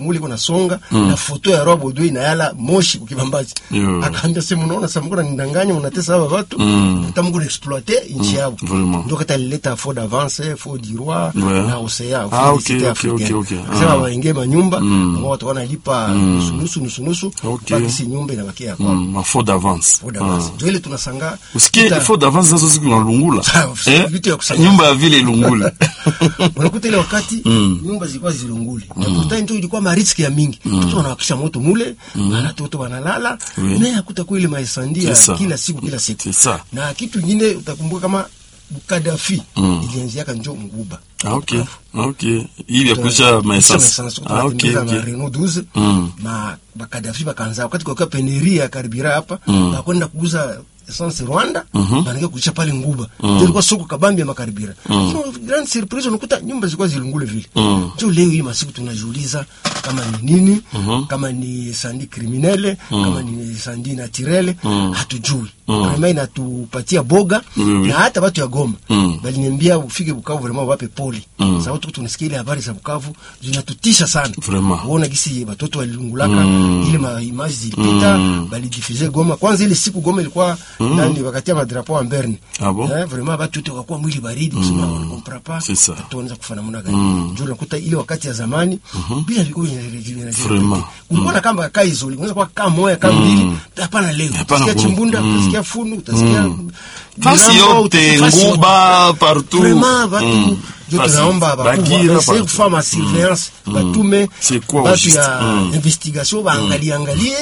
mule iko nasonga na foto ya Rob Odoi na yala moshi kukibambazi Yo. akaambia sema unaona sasa mko nindanganya mnatesa hapa watu Mm. mtamko exploiter nchi yao vraiment. ndio kata lileta faux d'avance faux du roi Ouais. na océan Ah, ok, Félicité ok, africaine. ok, ok. Akasema Ah. waingie manyumba ambao watu wanalipa nusu nusu nusu nusu Ok. mpaka si nyumba inabakia kwao Mm, ma faute d'avance faux d'avance ndio ile tunasanga usikie Uta- faute d'avance nazo siku nalungula Sawa, eh? vitu ya kusanya. nyumba ya vile ilungule unakuta ile wakati nyumba zilikuwa zilunguli na kuta ndio ilikuwa mariski ya mingi watu wanawakisha moto mule na watoto wanalala Oui. na hakuta ile maesandia C'est ça. kila siku kila siku C'est ça. na kitu kingine utakumbuka kama Kadafi Mm. ilianziaka njo Nguba ah, ok ah, ok ili ya kuisha maessence ah, ok na ok Renault 12 Mm. na bakadafi bakaanza wakati kwa peneri ya karibira hapa bakwenda kuuza essence Rwanda banakia kuisha pale Nguba ndio ilikuwa soko kabambi ya makaribira so grand surprise unakuta nyumba zilikuwa zilungule vile Mm. ndio leo hii masiku tunajiuliza kama ni nini kama ni sandi criminele kama ni sandi naturele hatujui kama inatupatia boga Oui, oui. na hata watu ya Goma Mm. baliniambia ufike Bukavu vraiment wape poli Mm. sababu tuko tunasikia ile habari za Bukavu zinatutisha sana Vraiment. kuona gisi watoto walilungulaka Mm. ile ma image zilipita Mm. balidifuse Goma kwanza ile siku Goma ilikuwa ndani wakati ya madrapo en berne Ah bon? eh, vraiment watu wote wakakuwa mwili baridi kusema mm. comprend pas C'est ça. watu wanaweza kufa namna gani mm. ndio unakuta ile wakati ya zamani bila vilikuwa vinarejelea Vraiment. kulikuwa na kamba kaa hizo unaweza kuwa kaa moja kaa mbili hapana leo Hapana utasikia ku- chimbunda Mm. utasikia funu utasikia fasi Mirambo, yote fasi yote. nguba partout Vraiment, watu Mm. ndio Fasi- tunaomba Bagira bakubwa partout. kufanya ma surveillance batume C'est quoi au batu juste? ya Mm. investigation baangalie angalie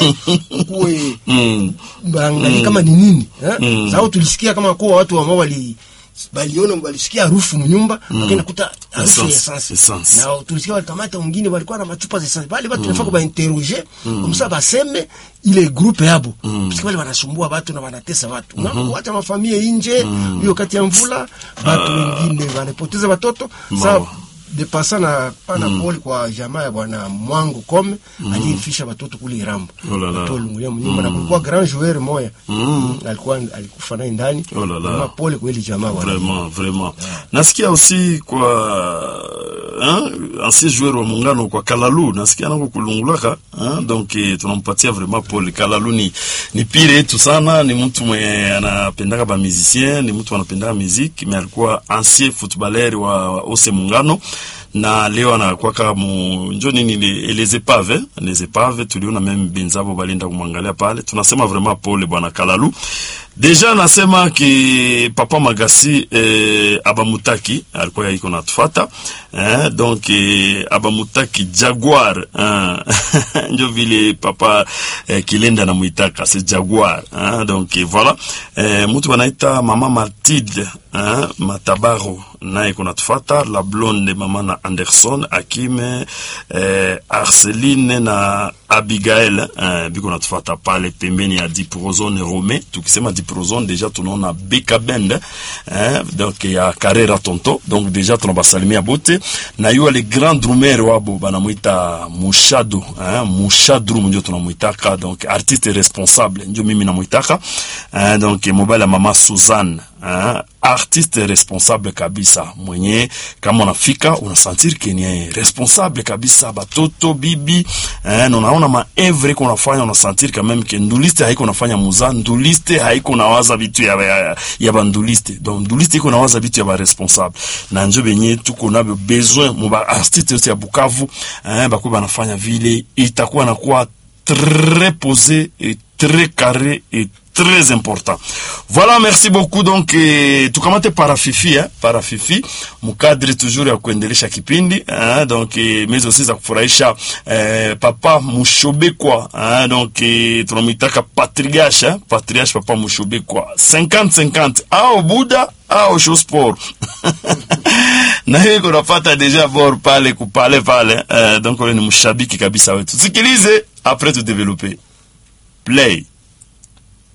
kuwe Mm. baangalie kama ni nini eh? sababu tulisikia kama kuwa watu ambao wali baliona walisikia harufu mnyumba wakaenda kuta harufu ya Essence, essence essence. na tulisikia walikamata wengine walikuwa na machupa za essence bali watu tunafaa kubainterroger kumsa baseme ile groupe yabo parce wale wanasumbua watu na wanatesa watu na kuacha mafamilia nje hiyo kati ya mvula watu wengine wanapoteza watoto Mawa. sasa de pasa na pana pole kwa jamaa ya bwana Mwangu Kome aliyefisha watoto kule Irambo Oh la la. watoto walungulia mnyumba na kulikuwa grand joueur moya Mm, alikuwa alikufa naye ndani Oh la la. Kama pole kwa ile jamaa bwana vraiment vraiment nasikia aussi kwa hein, ancien joueur wa muungano kwa kalalu nasikia nako kulungulaka hein, donc eh, tunampatia vraiment pole kalalu ni, ni pire yetu sana ni mtu mwenye anapendaka ba musicien ni mtu anapendaka musique mais alikuwa ancien footballer wa, wa ose muungano na leo anakwaka mu njo nini le- les épave les épave tuliona meme benzabo balienda kumwangalia pale tunasema vraiment pole bwana kalalu deja nasema ki papa magasi eh, abamutaki alikuwa iko natufata eh, donc eh, abamutaki jaguar eh, njo vile papa eh, kilenda namwitaka c'est jaguar eh, donc eh, voilà eh, mutu wanaita mama matilde eh, matabaro naye iko natufata la blonde mama na anderson akime eh, arceline na abigael eh, biko natufata pale pembeni ya diprozone rome tukisema diprozone deja tunaona beka bend eh, donc ya carrera tonto donc deja tunabasalimia bote na yuwa le grand drumer wabo banamwita mushadu eh, mushadrum ndio tunamwitaka donc artiste responsable ndio mimi namwitaka eh, donc mobile ya mama suzanne eh, artiste responsable kabisa mwenye kama unafika unasentir ke ni responsable kabisa batoto bibi eh, na unaona maevre iko unafanya unasentir quand même ke nduliste haiko unafanya muza nduliste haiko nawaza vitu ya, ya, ya banduliste donc nduliste iko nawaza vitu ya baresponsable na njo benye tuko nabyo besoin mu baartiste yote ya bukavu eh, bakuwa banafanya vile itakuwa nakuwa très posé et très carré et très important. Voilà, merci beaucoup. Donc eh, tukamate parafifi eh, parafifi mukadri toujours ya kuendelesha kipindi eh, donc eh, mais aussi za kufurahisha eh, papa Mushobekwa eh, donc eh, tunamwitaka patriarche eh, patriarche papa Mushobekwa 50 50 au Buda au Shosport na hiyo iko nafata deja bor pale kupale pale eh, donc ule ni mshabiki kabisa wetu. Sikilize après tu développer. Play.